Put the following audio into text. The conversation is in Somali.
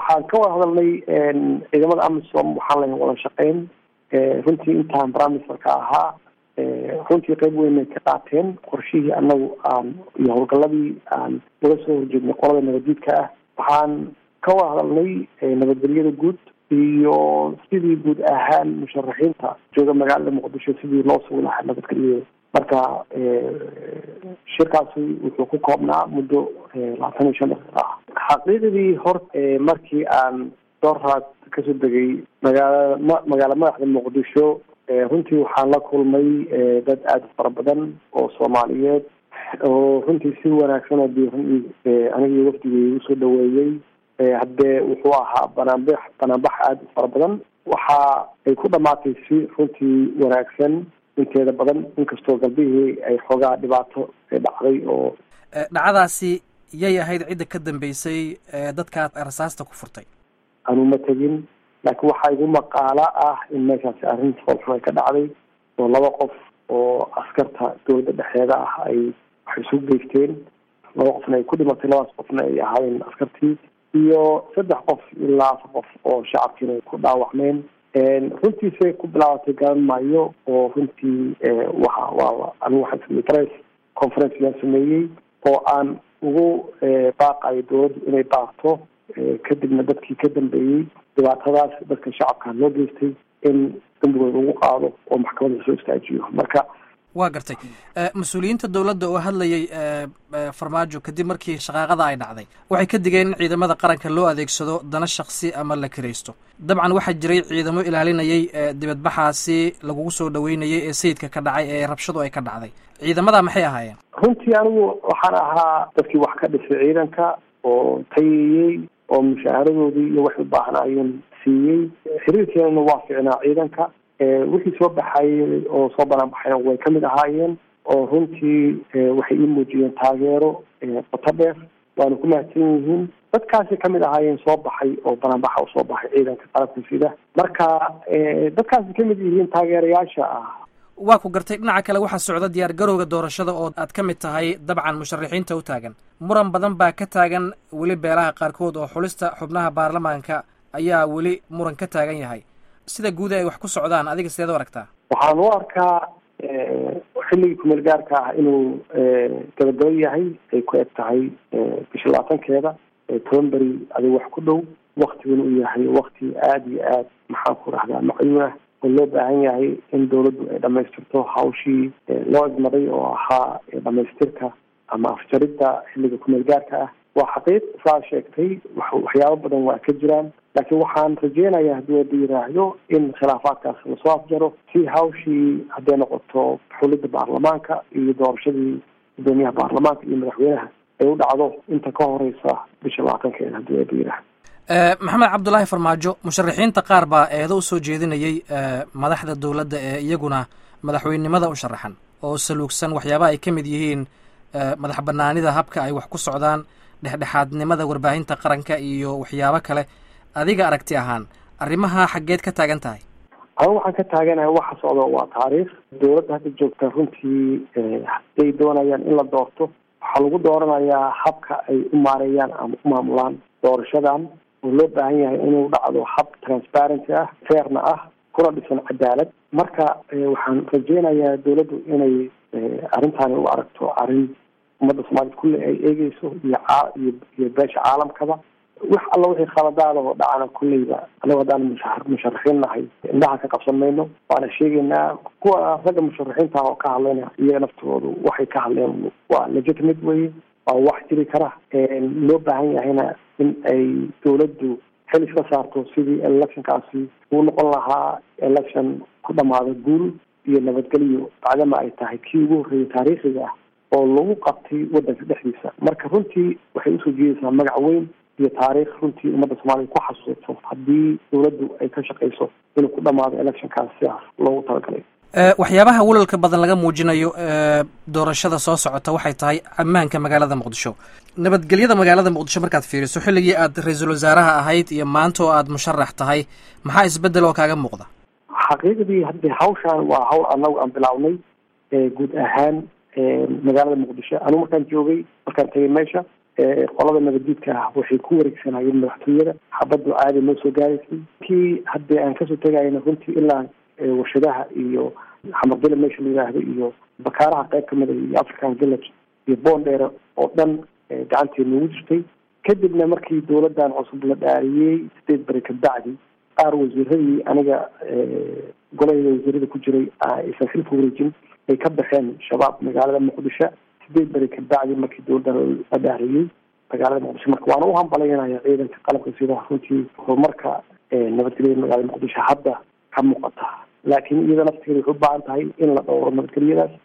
waxaan ka wada hadalnay ciidamada amisom waxaan lahayn wada shaqeyn runtii intaan bramisterka ahaa runtii qeyb weynay ka qaateen qorshihii anagu aan iyo howlgaladii aan uga soo horjeednay qolada nabaddiidka ah waxaan ka wada hadalnay nabadgelyada guud iyo sidii guud ahaan musharaxiinta jooga magaalada muqdisho sidii loo sugi lahaa nabadgelyada marka shirkaasi wuxuu ku koobnaa muddo labaatan iyo shan daqiiqa ah xaqiiqdii hor markii aan dooraad kasoo degay magaala magaala madaxda muqdisho runtii waxaan la kulmay dad aada u fara badan oo soomaaliyeed oo runtii si wanaagsan oo diiran aniga iyo wafdigay igu soo dhaweeyey haddee wuxuu ahaa banaanbax banaanbax aada u fara badan waxa ay ku dhamaatay si runtii wanaagsan inteeda badan inkastoo galbihii ay xoogaa dhibaato dhacday oo dhacdaasi yay ahayd cidda ka dambeysay dadkaad rasaasta ku furtay anuma tegin laakiin waxaa igu maqaalo ah in meeshaasi arrin foolxun ay ka dhacday oo laba qof oo askarta dowladda dhexeeda ah ay wax isu geysteen laba qofna ay ku dhimatay labadaas qofna ay ahaayeen askartii iyo saddex qof ilaa afar qof oo shacabkiina ay ku dhaawacmeen runtiisay ku bilaabatay garan maayo oo runtii waxa waa anigu waxaan sameeyey press conference yaan sameeyey oo aan ugu baaqayo dowladdu inay baaqto kadibna dadkii ka dambeeyey dhibaatadaas dadka shacabka loo geystay in dambigooda ugu qaado oo maxkamadda soo istaajiyo marka waa gartay mas-uuliyiinta dowladda oo hadlayay farmaajo kadib markii shaqaaqada ay dhacday waxay ka digeen in ciidamada qaranka loo adeegsado dana shaksi ama la kiraysto dabcan waxaa jiray ciidamo ilaalinayay dibadbaxaasi lagugu soo dhaweynayay ee sayidka ka dhacay ee rabshadu ay ka dhacday ciidamada maxay ahaayeen runtii anigu waxaan ahaa dadkii wax ka dhisay ciidanka oo tayayey oo mushaaharadoodii iyo waxay u baahnaayeen siiyey xiriirkeenana waa ficnaa ciidanka wixii soo baxayey oo soo banaan baxayna way kamid ahaayeen oo runtii waxay ii muujiyeen taageero qoto dheer waana ku mahadsan yihiin dadkaasi kamid ahaayeen soo baxay oo banaanbaxa u soo baxay ciidanka qalabka sida marka dadkaasi kamid yihiin taageerayaasha ah waa ku gartay dhinaca kale waxaa socda diyaar garowga doorashada oo aad ka mid tahay dabcan musharaxiinta u taagan muran badan baa ka taagan weli beelaha qaarkood oo xulista xubnaha baarlamaanka ayaa weli muran ka taagan yahay sida guuda ay wax ku socdaan adiga sideed u aragtaa waxaan u arkaa xilligii kumeel gaarka ah inuu gabagabo yahay ay ku eg tahay bisha labaatankeeda toban beri adig wax ku dhow waktiguna uu yahay wakti aada iyo aad maxaan ku rahdaa macyuun ah oo loo baahan yahay in dawladdu ay dhamaystirto hawshii loo igmaday oo ahaa dhamaystirka ama afjaridda xilliga kumeel gaarka ah waa xaqiiq saa sheegtay waxyaabo badan waa ka jiraan laakiin waxaan rajeynayaa haddii wada yiraahdo in khilaafaadkaas lasoo afjaro si hawshii hadday noqoto xulidda baarlamaanka iyo doorashadii gudoomiyaha baarlamaanka iyo madaxweynaha ay u dhacdo inta ka horeysa bisha labaatankeeda haddii wada yiraahdo maxamed cabdulaahi farmaajo musharaxiinta qaar baa eedo usoo jeedinayay madaxda dowladda ee iyaguna madaxweynenimada u sharaxan oo saluugsan waxyaabaha ay ka mid yihiin madax banaanida habka ay wax ku socdaan dhexdhexaadnimada warbaahinta qaranka iyo waxyaabo kale adiga aragti ahaan arrimaha xaggeed ka taagan tahay anigu waxaan ka taaganahay waxa socdo waa taariikh dowladda hadda joogta runtii haday doonayaan in la doorto waxaa lagu dooranayaa habka ay u maareeyaan ama u maamulaan doorashadan oo loo baahan yahay inuu dhacdo hab transparency ah fairna ah kuna dhisan cadaalad marka waxaan rajeynayaa dowladdu inay arrintaani u aragto arrin ummadda soomaaliyed kulle ay eegeyso iyo iyo iyo beesha caalamkaba wax alla wixii khaladaada oo dhacana kulleyba anagu haddaan musha musharaxiin nahay indhaha ka qabsan mayno waana sheegaynaa kuwa ragga musharaxiinta oo ka hadlayna iyaga naftoodu waxay ka hadleen waa legitimate weye waa wax jiri kara loo baahan yahayna in ay dowladdu xil iska saarto sidii electionkaasi uu noqon lahaa election ku dhamaado guul iyo nabadgelyo bacdama ay tahay kii ugu horreeyay taariikhiga ah oo lagu qabtay waddanka dhexdiisa marka runtii waxay usoo jeedaysaa magac weyn iyo taariikh runtii ummadda soomaaliya ku xasuusato haddii dowladdu ay ka shaqayso inuu ku dhamaado electionkaas sidaas loogu talagalay waxyaabaha walalka badan laga muujinayo doorashada soo socota waxay tahay ammaanka magaalada muqdisho nabadgelyada magaalada muqdisho markaad fiiriso xilligii aad ra-iisul wasaaraha ahayd iyo maanta oo aad musharax tahay maxaa isbedel oo kaaga muuqda xaqiiqdii haddii hawshaan waa hawl anagu aan bilawnay guud ahaan magaalada muqdisho anigu markaan joogay markaan tegay meesha qolada nabaddiidka ah waxay ku wareegsanayeen madaxtooyada xabaddu caadi noo soo gaaraysay kii haddii aan kasoo tegayna runtii ilaa warshadaha iyo xamardile meesha la yidhaahdo iyo bakaaraha qayb kamida iyo african village iyo boondheere oo dhan gacanteed noogu jirtay kadibna markii dawladdan cusub la dhaariyey sideed beri kabacdi qaar wasiiradii aniga golaheyda wasiirada ku jiray aysan xilka wareejin ay ka baxeen shabaab magaalada muqdisho sideed beri kabacdi markii dawladdan la dhaariyey magaalada muqdisho marka waana u hambalaynayaa ciidanka qalabka sida runtii horumarka nabadgelyada magaalada muqdisho hadda ka muuqata laakiin iyada naftigeeda waxay u baahan tahay in la dhowro nabadgelyadaas